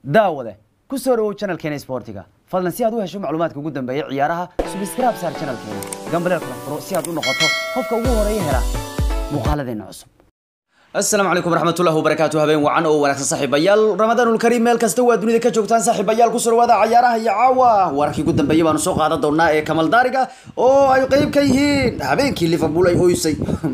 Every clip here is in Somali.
daawade ku soo dhawow channelkeena sportiga fadlan si aad u hesho macluumaadka ugu dambeeya ciyaaraha subscribe saar channelkeena gambaleel kala furo si aad u noqoto qofka ugu horeeya hela muuqaaladeena cusub asalaamu calaykum waraxmatullahi wabarakaatu habeen wacan oo wanaagsan saaxiibayaal ramadaanul kariim meel kasta waa dunida ka joogtaan saaxiibayaal kusoo dhawaada cayaaraha iyo caawa wararkii ugu dambeeyay baanu soo qaadan doonaa ee kamal daariga oo ay qeyb ka yihiin habeenkii liverpool ay oysay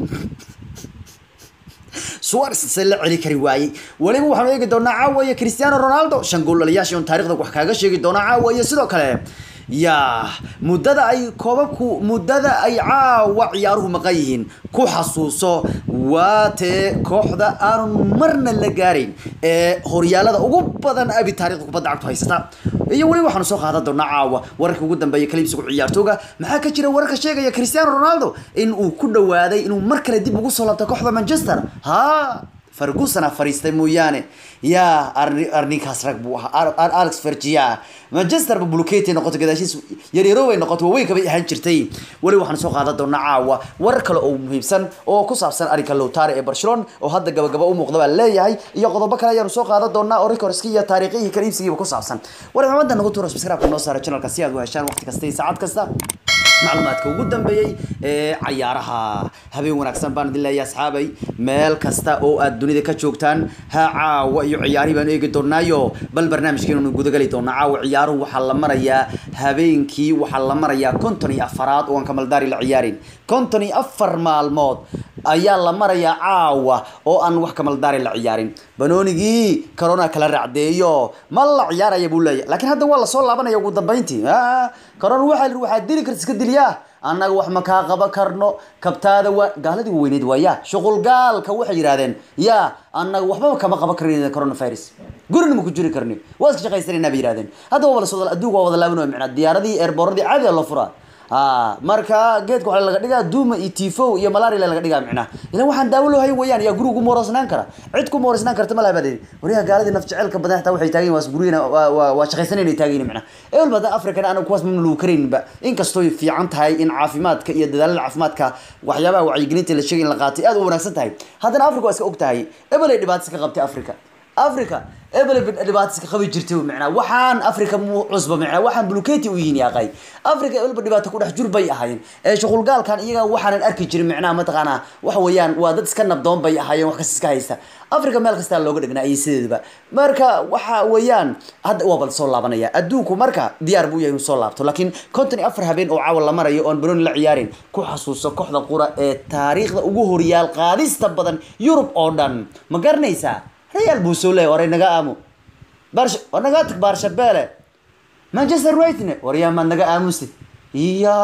suarez se la celi kari waayey weliba waxaanu eegi doonaa caawa iyo cristiano ronaldo shan gool dhaliyaasha on taarikhda wax kaaga sheegi doonaa caawa iyo sidoo kale ya muddada ay koobabku muddada ay caawa ciyaaruhu maqan yihiin ku xasuuso waa tee kooxda aanu marna la gaarayn ee horyaalada ugu badan abi taarikhda kubadda cagtu haysata iyo weli waxaanu soo qaadan doonaa caawa wararka ugu dambeeya kaliibsigu ciyaartooga maxaa ka jira wararka sheegaya cristiano ronaldo in uu ku dhawaaday inuu mar kale dib ugu soo laabto kooxda manchester ha fergusona fariistay mooyaane yaa arninkaas rag buu ahaa alex fergia manchester ba buluketi noqoto gadaashiis yaryaro bay noqoto waaweyn kabay ahaan jirtay weli waxaan soo qaadan doonaa caawa warar kale oo muhiimsan oo ku saabsan arrinka lowtare ee barcelona oo hadda gabagaba u muuqda baa leeyahay iyo qodobo kale ayaanu soo qaadan doonaa oo rekorski iyo taariikhihii kaliibsigiiba ku saabsan war maxamada nagu tuuro subscribe noo saara channelka si aad u heshaan waqti kasta iyo saacad kasta macluumaadka ugu dambeeyey ee cayaaraha habeen wanaagsan baan idin leeyahay asxaabay meel kasta oo aad dunida ka joogtaan ha caawa iyo ciyaarihi baanu eegi doonaayo bal barnaamijkeenu gudagali doonaa caawa ciyaaruhu waxaa la marayaa habeenkii waxaa la marayaa konton iyo afaraad oo aan kamaldaari la ciyaarin konton iyo afar maalmood ayaa la marayaa caawa oo aan wax kamaldaari la ciyaarin banoonigii corona kala raacdeeyo ma la ciyaaraya buu leeyahy laakiin hadda waa lasoo laabanaya ugu dambeyntii corona waxaa lihi waxaad dili karta iska diliyaa annaga wax ma kaa qaban karno kabtaada waa gaaladii weyneyd waa ya shuqul gaalka waxay yidhahdeen ya annaga waxbaba kama qaban karn coronavirus gurina ma ku jiri karni waa iska shaqaysanayna bay yidhahdeen hadda waa lasoo adduunka waa wada laaban micnaa diyaaradii eerbooradii caadi loo furaa a marka geedka waxaa laga dhigaa duuma iyo tifo iyo malaria laga dhigaa micnaa ilan waxaan daawo loo hayn wayaan yaa guriga ku moorasnaan kara cid ku moorasnaan karta malaha baa waryaha gaaladii naf jeceelka badan xataa waxay taagan waa gurigana waa shaqaysanayna taagan micnaa ebel badan africana anaga kuwaas mamna lagu karayninba inkastoo fiican tahay in caafimaadka iyo dadaalada caafimaadka waxyaabaha wacyigelinta la sheegay in la qaatay aad u wanaagsan tahay haddana africa waa iska og tahay ebel ay dhibaatas ka qabtay africa africa ebel dhibaatas ka qabi jirtay micnaa waxaan africa mu cusba micnaa waxaan buluketi u yihiin yaaqay africa ebelba dhibaato ku dhex jur bay ahaayeen ee shuqulgaalkan iyaga waxaanan arki jirin micnaha mataqaanaa waxa weeyaan waa dad iska nabdoon bay ahaayeen wax kas iska haysta africa meel kastaa looga dhignaa iyo sideedaba marka waxa weeyaan hadda waa bal soo laabanaya adduunku marka diyaar buu yahay inuu soo laabto laakiin konton iyo afar habeen oo caawa la marayo oon banooni la ciyaarin ku xasuuso kooxda qura ee taariikhda ugu horyaal qaadista badan yurub oo dhan ma garanaysaa real buu soo leeyay waray naga aamo barsha war naga tag barshabele manchester unitedne war yaa maad naga aamusid iya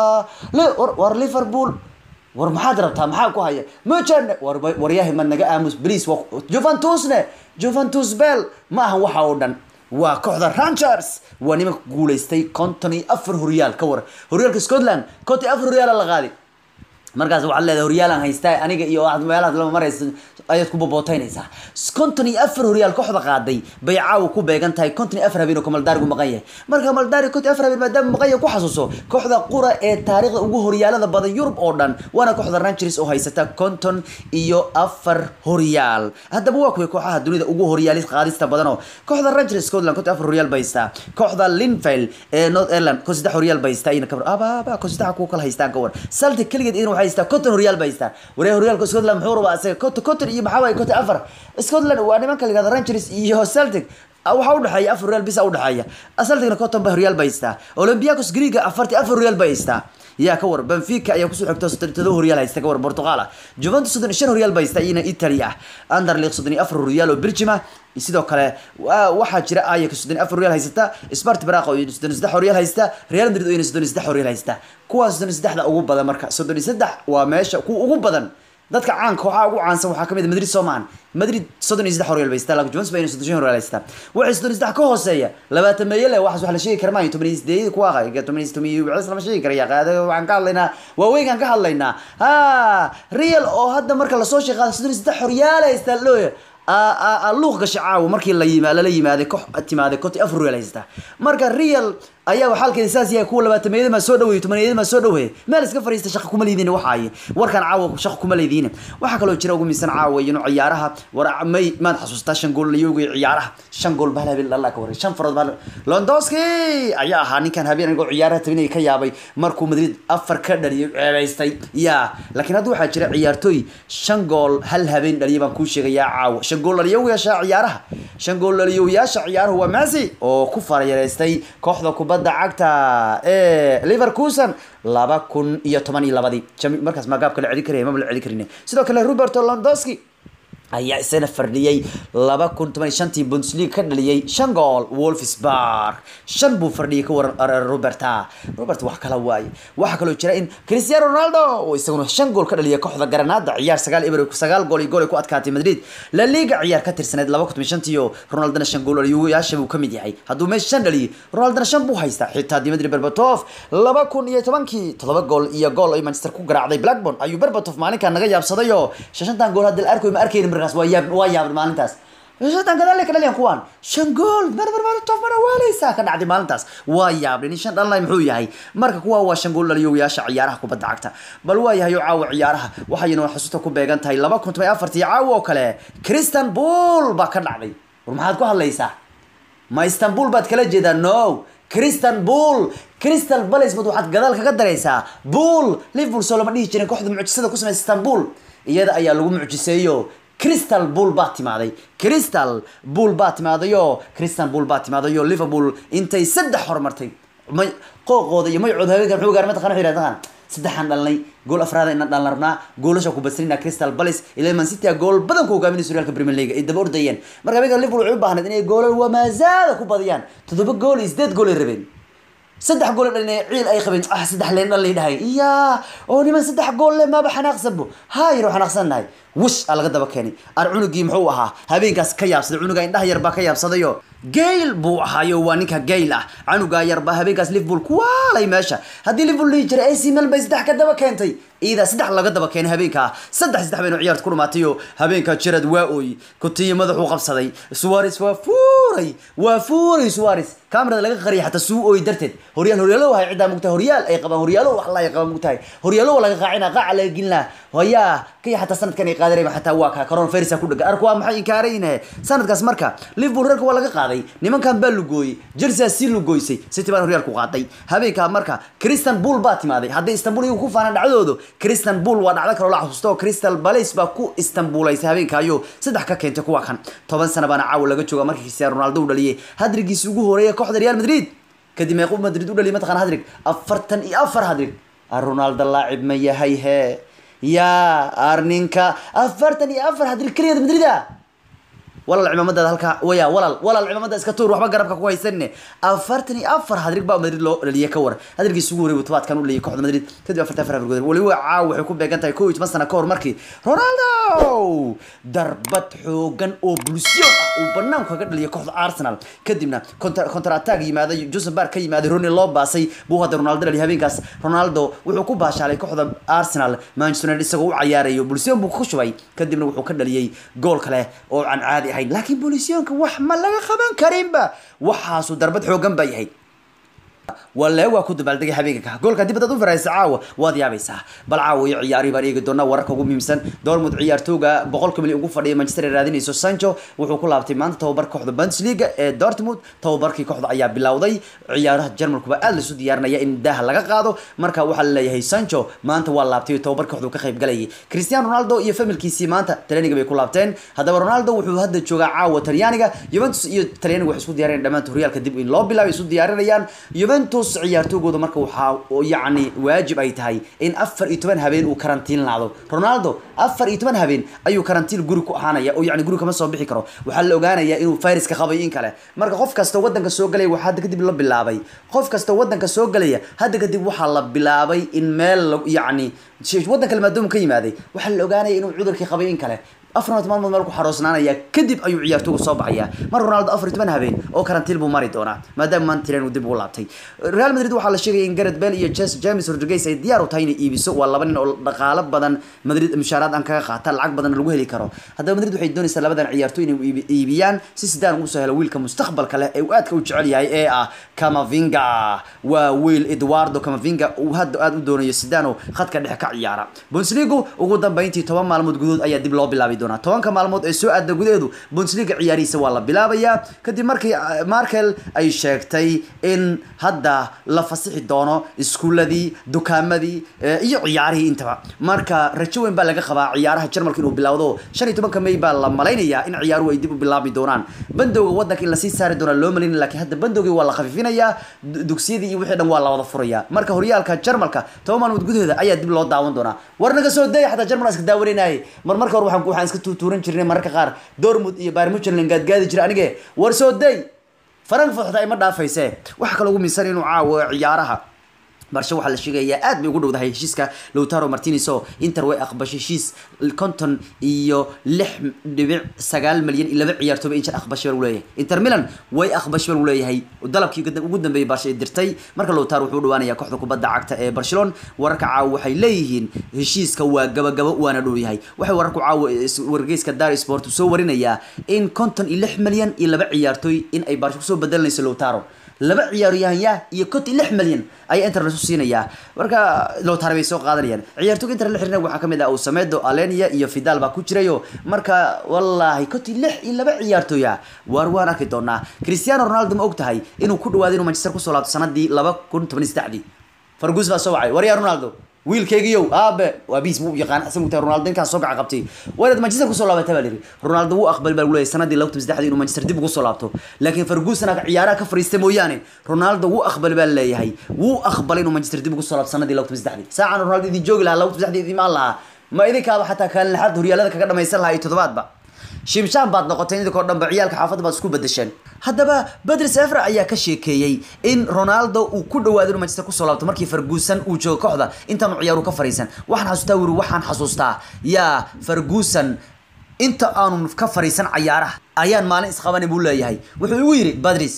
le war war liverpool war maxaad rabtaa maxaa ku haya mojane war waryahay maad naga aamus please wa juventusne juventus bell ma aha waxa oo dhan waa kooxda rangers waa nimanka guulaystay konton iyo afar horyaal ka war horyaalka scotland konton iyo afar horyaala la qaadi markaas waxaad leedahay horyaalaan haystaa aniga iyo meelahaas lama maraysa ayaad ku bobooteynaysaa konton iyo afar horyaal kooxda qaaday bay caawa ku beegan tahay konton iyo afar habeen oo kamaldaarigu maqan yahay marka kamaldaari konton iyo afar habeen maadaama maqan yahay ku xasuuso kooxda qura ee taariikhda ugu horyaalada badan yurub oo dhan waana kooxda rangers oo haysata konton iyo afar horyaal haddaba waa kuway kooxaha dunida ugu horyaalis qaadista badan oo kooxda rangers scotland konton afar horyaal bay haystaa kooxda linfield ee north ireland kon saddex horyaal bay haystaa iyana kabar ababa kon saddexa kuwa kala haystaan ka war celtic keligeed iyana waxay haystaa konton horyaal bay haystaa waree horyaalka scotland muxuu rabaa isaga konton konton iyo maxaa waaye konton afar scotland waa nimanka la yihahda rangers iyo celtic waxaa udhexeeya afar horyaal bisa udhexeeya celticna konton ba horyaal bay haystaa olympiacos greega afarti afar horyaal bay haystaa yaa ka war benfica ayaa kusoo xigto soddon todoba horyaal haysta ka war portugal ah juventus soddon shan horyaal bay haysta iyana italy ah underleague soddon iyo afar horyaal oo belgium ah sidoo kale waxaa jira ayaka soddon iyo afar horyaal haysata spart baraqo iyo soddon iyo saddex horyaal haysta real madrid oo iyana soddon iyo saddex horyaal haysta kuwaas soddon iyo saddexda ugu badan marka soddon iyo saddex waa meesha kuwa ugu badan dadka caanka waxaa ugu caansan waxaa kamid madrid soomaan madrid soddon iyo saddex horyaal bay haystaa laakiin juventus baa soddon shan horyaal haystaa waxay soddon iyo saddex ka hooseeya labaatan meeyo leh waxaas wax la sheegi kara maayo toban iyo sideed kuwa toban iyo toban iyo wixii lama sheegi karaya qaada waxaan ka hadlaynaa waaweynkaan ka hadlaynaa ha real oo hadda marka lasoo sheeqaado soddon iyo saddex horyaal haystaa looya luuq gashay caawa markii la yima lala yimaaday koox timaaday konti afar real haysata marka real ayaa xaalkeeda saas yahay kuwa labaatameeyada maa soo dhaweeyey tobaneeyada maa soo dhaweeyey meel iska fariista shaqa kuma leediin waxa ay warkan caawa shaqa kuma leediin waxaa kaloo jira ugu miisan caawa inu ciyaaraha war may maad xasuustaa shan gool layooga ciyaaraha shan gool baa habeen lalla ka waray shan farood baa londoski ayaa ahaa ninkan habeen anigoo ciyaaraha tabinaya ka yaabay markuu madrid afar ka dhaliyay ceebaystay ya laakiin hadda waxaa jira ciyaartooy shan gool hal habeen dhaliyay baan kuu sheegayaa caawa shan gool dhaliyoyaasha ciyaaraha shan gool dhaliyoyaasha ciyaaruhu waa messi oo ku farayareystay kooxda kubadda cagta ee liverkusen laba kun iyo toban iyo labadii markaas magaabka la celi karaya maba la celi karin sidoo kale roberto londoski ayaa isana fardhiyey laba kun toban iyo shantii bundesliga ka dhaliyey shan gool wolfsburg shan buu fardhiyay ka waran roberta robert wax kala waaye waxaa kaloo jira in cristiano ronaldo oo isaguna shan gool ka dhaliyay kooxda garanada ciyaar sagaal eber sagaal gool iyo gool ay ku adkaatay madrid la liga ciyaar ka tirsaneed laba kun toban shantii oo ronaldona shan gool dhaliyayaasha buu kamid yahay hadduu meesha shan dhaliyay ronaldona shan buu haystaa xitaa dimitri berbatov laba kun iyo tobankii todoba gool iyo gool ay manchester ku garaacday blackburn ayuu berbatov maalinkan naga yaabsaday oo shantan gool hadda la arkoy ma arkayni markaas waa yaab waa yaabay maalintaas shantan gadaal ka dhaliyan kuwaan shan gool berberbertof mana waaleysaa ka dhacday maalintaas waa yaabay nin shan dhalinay muxuu yahay marka kuwa waa shan gool dhaliyoyaasha ciyaaraha kubadda cagta bal waa yahay oo caawa ciyaaraha waxayna xasuusta ku beegan tahay laba kun toban afartii caawa oo kale christian bull baa ka dhacday war maxaad ku hadlaysaa ma istanbul baad kala jeedaa no christian bull crystal palace bad waxaad gadaal kaga daraysaa bull liverpool soo lama dhihi jirin kooxda mucjisada ku samaysa istanbul iyada ayaa lagu mucjiseeyo crystal bull baa timaaday crystal bull baa timaadayo crystal bull baa timaadayo liverpool intay saddex horumartay may qooqooda iyo maycooda haweenka muxuu gaar mataqana wuxuu yidhahdaa saddexaan dhalnay gool afraada inaan dhalan rabnaa goolasha ku badsanina crystal palace ilaa man city gool badan ku hogaaminaysa horyaalka premier league ay daba ordayeen marka habeenka liverpool waxay u baahnayd inay goolal wamaazaada ku badiyaan toddoba gool iyo sideed gool ay rabeen saddex gool dhalin ciil ay qabeen ah saddex leen dhalay dhahay iya oo niman saddex gool le maaba xanaaqsanbo hayro xanaaqsannahay wish aa laga daba keenay ar cunugii muxuu ahaa habeenkaas ka yaabsaday cunuga indhaha yar baa ka yaabsadayo gayl buu ahaayo waa ninka gayl ah canugaa yar baa habeenkaas liverpool kuwaalay meesha haddii liverpool dhihi jiray ac milan bay saddex ka daba keentay iidaa saddex laga daba keenay habeenkaa saddex saddex baynu ciyaarta ku dhumaatayo habeenkaa jarad waa ooy kutiyo madaxuu qabsaday suwares waa fuuray waa fuuray suwares kamerada laga qariyay xataa suu ooy darteed horyaal horyaalo wahay ciddaa mugtahay horyaal ay qabaan horyaalo wax la ay qabaan mugtahay horyaalo waa laga qaacina qaaca laga gelin laha hoyaa kaya xataa sanadkan ay qaadanayba xataa waa ka corona virus ku dhagan arku waa maxay inkaarayne sanadkaas marka liverpool reerka waa laga qaaday nimankan baa lugooyey jersey si lugoysay city baan horyaal ku qaaday habeenkaa marka christian bull baa timaaday hadday istanbul iyagu ku faanaan dhacdoodu christian bull waa dhacdo kaloo la xasuusto oo crystal palace baa ku istanbulaysay habeenkaayo saddex ka keentay kuwa kan toban sana baana caawa laga jooga markii cristiano ronaldo u dhaliyay hadrigiisi ugu horeeya kooxda real madrid kadib meequu madrid u dhaliyay mataqana hadrig afartan iyo afar hadrig ronaldo laacib ma yahay he yaa arninka afartan iyo afar hadrig keligeed madrida walaal cimaamadaada halkaa waya walaal walaal cimaamada iska tuur waxba garabka ku haysanine afartan iyo afar hadrig baa madrid loo dhaliyay ka war hadrigiisa ugu horreeyay tobaadkan u dhaliyay kooxda madrid kadib afartan afar hadrigood weliba caaw waxay ku beegan tahay kow iyo toban sana ka hor markii ronaldo darbad xoogan oo bulsyon ah uu banaanku kaga dhaliyay kooxda arsenal kadibna counter attack yimaaday joseph bar ka yimaaday roni loo baasay buu hadda ronaldo dhaliyay habeenkaas ronaldo wuxuu ku baashaalay kooxda arsenal manchester united isagoo u cayaarayo bulsyon buu ku shubay kadibna wuxuu ka dhaliyay gool kale oo aan caadi ahayn laakiin boolisyonka wax ma laga qaban karinba waxaasu darbad xoogan baa yahay wale waa ku dabaaldegay habeenka goolka dib hadaad u faraysa caawa waad yaabaysaa bal caawa iyo ciyaari baan eegi doonaa wararka ugu muhiimsan dortmund ciyaartooga boqolka milyan ugu fadhiya manchester ay raadinayso sancho wuxuu ku laabtay maanta tababarka kooxda bundesliga ee dortmund tababarkii kooxda ayaa bilowday ciyaaraha jarmalkuba aad laisu diyaarinaya in daaha laga qaado marka waxaa laleeyahay sancho maanta waa laabtay tababarka kooxda ka qayb galayay cristiano ronaldo iyo familkiisii maanta talyaaniga bay ku laabteen haddaba ronaldo wuxuu hadda joogaa caawa talyaaniga juventus iyo talyaaniga waxay isku diyaarinayaan dhammaanta horyaalka dib in loo bilaabay isu diyaarinayaan juventus ciyaartoogooda marka waxaa yacni waajib ay tahay in afar iyo toban habeen uu karantiin laado ronaldo afar iyo toban habeen ayuu karantiin guri ku ahaanaya oo yani guri kama soo bixi karo waxaa la ogaanaya inuu viruska qabay in kale marka qof kasta wadanka soo galaya waxaa hadda kadib la bilaabay qof kasta wadanka soo galaya hadda kadib waxaa la bilaabay in meel yacni wadan kale maadaama ka yimaaday waxaa la ogaanaya inuu cudurkii qabay in kale afar iyo toban maalmood meel ku xaroosnaanaya kadib ayuu ciyaartooygu soo baxaya mar ronaldo afar iyo toban habeen oo karantiil buu mari doonaa maadaama mantilen uu dib ugu laabtay real madrid waxaa la sheegaya in gareth bale iyo Jes- james rodriguez ay diyaar u tahay inay iibiso waa laba nin oo dhaqaalo badan madrid mushaaraad aan kaga qaata lacag badan lagu heli karo haddaba madrid waxay doonaysaa labadan ciyaartooy inay iibi- iibiyaan si sidaan ugu soo helo wiilka mustaqbalka leh ee uu aadka u jecel yahay ee ah camavinga waa wiil eduardo camavinga uu hadda aad u doonayo sidano khadka dhexe ka ciyaara bundesliga ugu dambeyntii toban maalmood gudood ayaa dib loo bilaabi doonaa tobanka maalmood ee soo aadda gudaheedu bundesliga ciyaarihiisa waa la bilaabayaa kadib markii ah, markel ay sheegtay in hadda la fasixi doono iskuuladii dukaamadii eh, iyo ciyaarihii intaba marka rajo weyn baa laga qabaa ciyaaraha jarmalka inuu bilowdo shan iyo tobanka may baa la malaynayaa in ciyaaruhu ay dib u bilaabi doonaan bandowga wadanka in lasii saari doonaa loo malaynaya laakiin hadda bandowgii waa la khafifinayaa du- dugsiyadii iyo wixii dhan waa la wada furayaa marka horyaalka jarmalka toban maalmood gudahooda ayaa dib loo daawan doonaa war naga soo daya xataa jarmal iska daawanaynaye mar marka hore waxaan waxaan iska tuutuuran jirnay mararka qaar dortmund iyo bayern munchen gaadgaadi jira anige war soo day frankfurt xitaa ima dhaafayse waxa kaloo ugu miisan inuu caawo ciyaaraha barshe waxaa la sheegayaa aad bay ugu dhowdahay heshiiska lowtaro martinez oo inter way aqbashay heshiis konton iyo lix dhibic sagaal malyan iyo laba ciyaartooba inter aqbashay baa lagu leeyahay inter milan way aqbashay baa lagu leeyahay dalabkii ugu- ugu dambeeyay barshe ay dirtay marka lowtaro wuxuu u dhawaanayaa kooxda kubadda cagta ee barcelona wararka caawa waxay leeyihiin heshiiska waa gabagabo waana dhow yahay waxay wararku caawa is- wargeyska dar sport soo warinayaa in konton iyo lix malyan iyo laba ciyaartooy in ay barshe kusoo bedelanayso lowtaro laba ciyaaryahanyaa iyo konton iyo lix malyan ayaa inter lasu siinayaa marka lowtare bay soo qaadanayaan ciyaartooyga inter la xiriirna waxaa kamid ah usamedo alenia iyo fidal baa ku jirayo marka wallaahi konton iyo lix iyo laba ciyaartooya waar waan arki doonaa cristiano ronaldo ma og tahay inuu ku dhawaaday inuu manchester kusoo laabto sanadii laba kun toban iyo saddexdii fargus baa soo wacay waryaa ronaldo wiilkaygiyow aabe waa biis buu u yaqaan asagu tahay ronaldo ninkaan soo gaca qabtay waynaad manchester kusoo laabata baa lihi ronaldo wuu aqbali baa lagu leeyahay sanadii laba kun saddexdii inuu manchester dib ugu soo laabto laakiin ferguson aka ciyaaraha ka fariistay mooyaane ronaldo wuu aqbali baa leeyahay wuu aqbalay inuu manchester dib ugu soo laabto sanadii laba kun saddexdii saacan ronaldo idin joogi lahaa laba kun saddexdii idin imaan lahaa ma idinkaaba xataa kaalin lixaad horyaalada kaga dhamaysan lahaa iyo toddobaadba shimshaan baad noqotay idinkoo dhanba ciyaalka xaafadda baad isku bedesheen haddaba bedri sefra ayaa ka sheekeeyey in ronaldo uu ku dhawaado inuu manchester kusoo laabto markii ferguson uu joogo kooxda intaanu ciyaaru ka fariisan waxaan xasuustaa wuri waxaan xasuustaa yaa ferguson inta aanu ka fariisan cayaaraha ayaan maalin isqabanin buu leeyahay wuxuu igu yidhi badris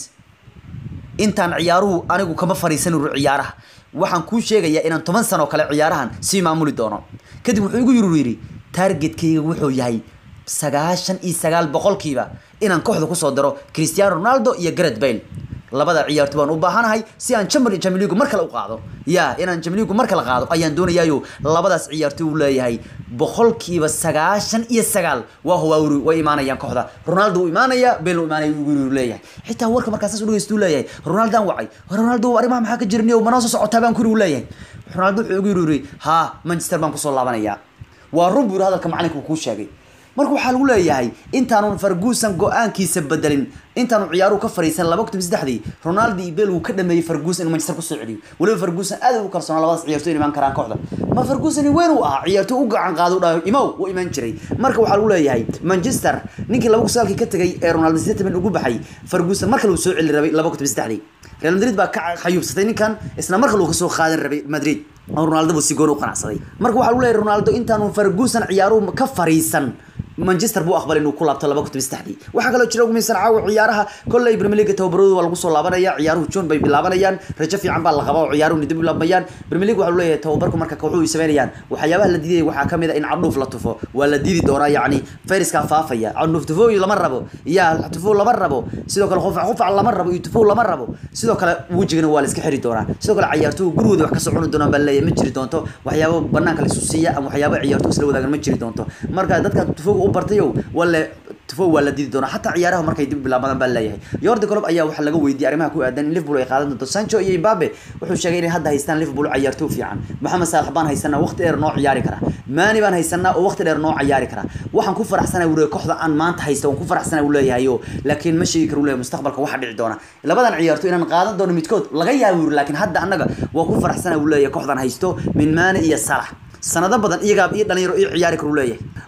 intaan ciyaaruhu anigu kama fariisan uru ciyaaraha waxaan kuu sheegayaa inaan toban sano kale ciyaarahan sii maamuli doono kadib wuxuu igu yiri yidhi targetkayga wuxuu yahay sagaashan iyo sagaal boqolkiiba inaan kooxda kusoo daro cristiano ronaldo iyo gareth bale labada ciyaarto baan u baahanahay si aan champion Champions League mar kale u qaado ya inaan Champions League mar kale qaado ayaan doonayaayo labadaas ciyaarto uu leeyahay boqolkiiba sagaashan iyo sagaal waa huwa way imaanayaan kooxda Ronaldo uu imaanaya Bale uu imaanaya uu leeyahay xitaa warka markaas u dhageysto leeyahay Ronaldo aan wacay Ronaldo arrimaha maxaa ka jirnay oo manoo soo socotaa baan ku leeyahay Ronaldo wuxuu ugu yiri ha Manchester baan ku soo laabanaya waa run buu hadalka macalinka ku sheegay marka waxaa lagu leeyahay intaanu Ferguson go-aankiisa bedelin intaanu ciyaaruhu ka fariisan laba kun saddexdii Ronaldo iyo Bale uu ka dhameeyay Ferguson inuu Manchester ku soo celiyo waliba Ferguson aad u kalsoonaa labadaas ciyaartoy iman karaan kooxda ma Ferguson weyn uu ahaa ciyaartoy u gacan qaado dhaw imaw uu iman jiray marka waxaa lagu leeyahay Manchester ninkii laba kusaalkii ka tagay ee Ronaldo statement ugu baxay Ferguson marka uu soo celi rabay laba kun saddexdii Real Madrid baa ka xayuubsatay ninkan isla marka uu ka soo qaadan rabay Madrid Ronaldo buu si goor u qanacsaday marka waxaa lagu leeyahay Ronaldo intaanu Ferguson ciyaaruhu ka fariisan manchester buu aqbalay inuu ku laabto laba kun saddexdii waxaa kaloo jira ugu miisan caawa ciyaaraha kolley premier league tababaradu waa lagu soo laabanaya ciyaaruhu june bay bilaabanayaan rajo fiican baa la qabaa oo ciyaaruhu dib u bilaabayaan premier league waxaa leeyahay tababarku marka kooxuhu ay sameynayaan waxyaabaha la diidaya waxaa kamid ah in candhuuf la tufo waa la diidi doonaa yacni fayraska faafaya candhuuf tufo lama rabo ya tufo lama rabo sidoo kale qufac qufac lama rabo iyo tufo lama rabo sidoo kale wejigana waa la iska xiri doonaa sidoo kale ciyaartuhu gurigooda wax kasoo cuni doonaan baa leeyahay ma jiri doonto waxyaabo banaanka la isu siiya ama waxyaabo ciyaartuhu isla wadaagan ma jiri doonto marka dadka tufoga u bartayo wale tufo waa la diidi doonaa xataa ciyaaraha markay dib bilaabadaan baa leeyahay yordi colob ayaa waxaa laga weydiiyey arrimaha ku aadan in liverpool ay qaadan doonto sancho iyo mbabe wuxuu sheegay inay hadda haystaan liverpool ciyaartooy fiican maxamed saalax baan haysanaa waqti dheer noo ciyaari kara maani baan haysanaa oo waqti dheer noo ciyaari kara waxaan ku faraxsanaa wuu kooxda aan maanta haysta waan ku faraxsanaa wuu leeyahayo laakiin ma sheegi karo wuu leeyahay mustaqbalka waxa dhici doona labadan ciyaartooy inaan qaadan doono midkood laga yaabo wuu laakiin hadda annaga waa ku faraxsanaa wuu leeyahay kooxdan haysto min maani iyo salax sanado badan iyagaa iyo dhalinyaro iyo ciyaari karu leeyahay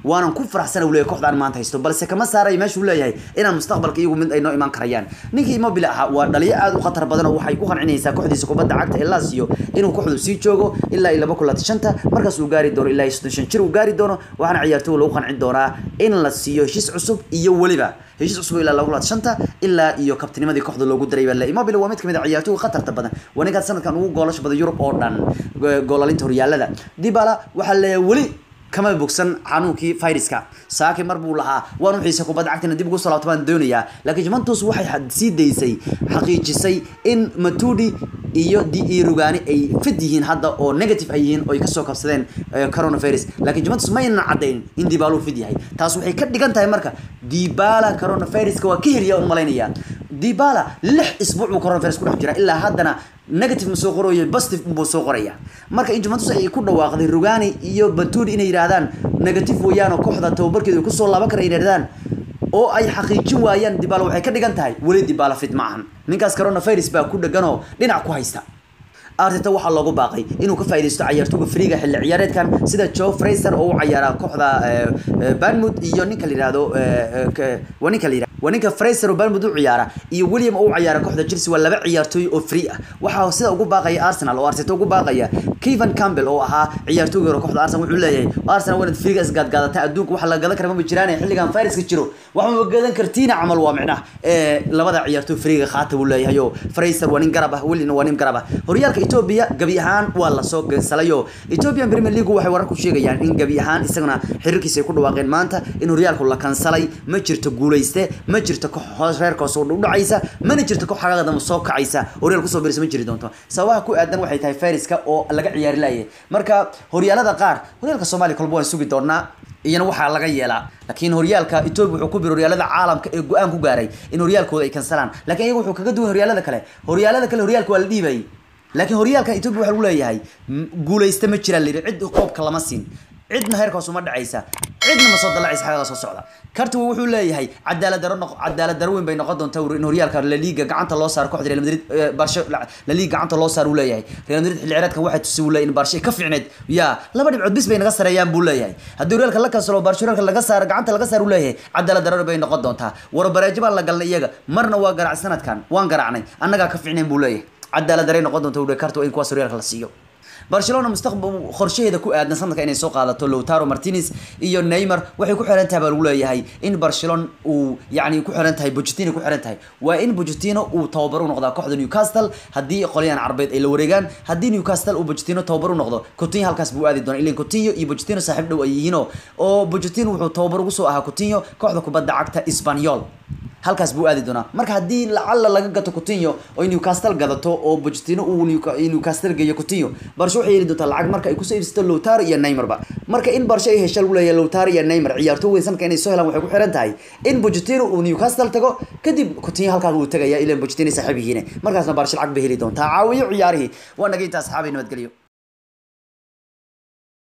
waanan ku faraxsana uu leeyahay kooxdaan maanta haysto balse kama saarayo meeshuu leeyahay inaan mustaqbalka iyagu mid ay noo imaan karayaan ninkii immobile ahaa waa dhaliyo aad u khatar badan oo waxay ku qancinaysaa kooxdiisa kubadda cagta ee Lazio inuu kooxdu sii joogo ilaa iyo laba kulan shanta markaas uu gaari doono ilaa iyo soddon shan jir uu gaari doono waxaana ciyaartooy lagu qancin doonaa in la siiyo heshiis cusub iyo weliba heshiis cusub ilaa laba kulan shanta ilaa iyo kabtinimadii kooxda loogu daray baa immobile waa mid kamid ah ciyaartooyga khatarta badan waa ninkaas sanadkan ugu goolasha badan Yurub oo dhan goolalinta horyaalada Dybala waxaa leeyahay weli kama bogsan xanuunkii viruska saaki mar buu lahaa waan u xiisa kubadda cagtina dib ugu soo laabto baan doonayaa laakiin Juventus waxay sii daysay xaqiijisay in Matuidi iyo di Rugani ay fid yihiin hadda oo negative ay yihiin oo ay kasoo kabsadeen coronavirus laakiin Juventus ma aynan caddayn in Dybala uu fid yahay taas waxay ka dhigan tahay marka Dybala coronaviruska waa ka heliya u malaynayaa Dybala lix isbuuc uu coronavirus ku dhex jira ilaa haddana negative ma soo qorayo positive buu soo qoraya marka in Juventus ay ku dhawaaqday Rugani iyo Matuidi inay yiraahdaan negative weeyaan oo kooxda tababarkeedu ku soo laaban kara yiraahdaan oo ay xaqiijin waayaan Dybala waxay ka dhigan tahay weli Dybala fit ma ahan ninkaas coronavirus baa ku dhagan oo dhinac ku haysta Arteta waxaa loogu baaqay inuu ka faa'iideysto ciyaartooyga Friga xilli ciyaareedkan sida Joe Fraser oo u ciyaara kooxda Bournemouth iyo ninka la yiraahdo waa ninka la yiraahdo waa ninka Fraser oo Bournemouth u ciyaara iyo William oo u ciyaara kooxda Chelsea waa laba ciyaartooy oo free ah waxaa sida ugu baaqaya Arsenal oo Arteta ugu baaqaya Kevin Campbell oo ahaa ciyaartooyga hore kooxda Arsenal wuxuu leeyahay Arsenal waa Friga isgaad gaadata adduunka waxa la gadan kara ma jiraan xilligan viruska jiro waxa ma gadan kartiina camal waa micnaha ee labada ciyaartooy Friga qaata uu leeyahay oo Fraser waa nin garab ah William waa nin garab ah horyaalka Ethiopia gabi ahaan waa la soo gansalayo Ethiopian Premier League waxay warar ku sheegayaan in gabi ahaan isaguna xiriirkiisa ay ku dhawaaqeen maanta in horyaalku la kansalay ma jirto guuleyste ma jirto koox reerka soo dhacaysa mana jirto koox xaqada soo kacaysa horyaalku soo biirsan ma jiri doonto sababaha ku aadan waxay tahay fayraska oo laga ciyaari laayay marka horyaalada qaar horyaalka Soomaaliya kolba waan sugi doonaa iyana waxaa laga yeelaa laakiin horyaalka Ethiopia wuxuu ku biiro horyaalada caalamka ee go'aan ku gaaray in horyaalkooda ay kansalaan laakiin iyagu wuxuu kaga duwan horyaalada kale horyaalada kale horyaalka waa la dhiibay laakiin horyaalka Ethiopia waxa lagu leeyahay guuleysta ma jiraan leeyahay cid qoobka lama siin cidna heerkaas uma dhacaysa cidna ma soo dalacaysa xagaa soo socda karti wuxuu leeyahay cadaalad daro noqo cadaalad daro weyn bay noqon doontaa in horyaalka La Liga gacanta loo saaro kooxda Real Madrid Barca La Liga gacanta loo saaro uu leeyahay Real Madrid xilli ciyaareedkan waxay tusay uu leeyahay in Barca ka fiicneed ya laba dhibcood bis bay naga sareeyaan buu leeyahay haddii horyaalka la kansalo Barca horyaalka laga saaro gacanta laga saaro uu leeyahay cadaalad daro bay noqon doontaa war baraajo baan la galnay iyaga marna waa garaac sanadkan waan garaacnay annaga ka fiicneen buu leeyahay cadaalad daray noqon doonta uu karto in kuwaas horyaalka la siiyo barcelona mustaqbal qorshaheeda ku aadan sanadka inay soo qaadato Lautaro Martinez iyo Neymar waxay ku xiran tahay baa lagu leeyahay in Barcelona uu yaani ku xiran tahay Pochettino ku xiran tahay waa in Pochettino uu tababar u noqdo kooxda Newcastle hadii qoliyaan Carbeed ay la wareegaan hadii Newcastle uu Pochettino tababar u noqdo Coutinho halkaas buu aadi doonaa ilaa Coutinho iyo Pochettino saaxiib dhow ay yihiin oo Pochettino wuxuu tababar ugu soo ahaa Coutinho kooxda kubadda cagta Espanyol halkaas buu aadi doonaa marka haddii lacala laga gato Coutinho oo Newcastle gadato oo Pochettino uu Newcastle geeyo Coutinho Barca waxay heli doontaa lacag marka ay ku soo iibsato Lautaro iyo Neymar ba marka in Barca ay hesho lagu leeyahay Lautaro iyo Neymar ciyaartooy weyn sanadka inay soo helaan waxay ku xiran tahay in Pochettino uu Newcastle tago kadib Coutinho halkaas uu tagayaa ilaa Pochettino saaxiib yihiin markaasna Barca lacag bay heli doontaa caawiyo ciyaarihii waa naga inta asxaabi nabadgelyo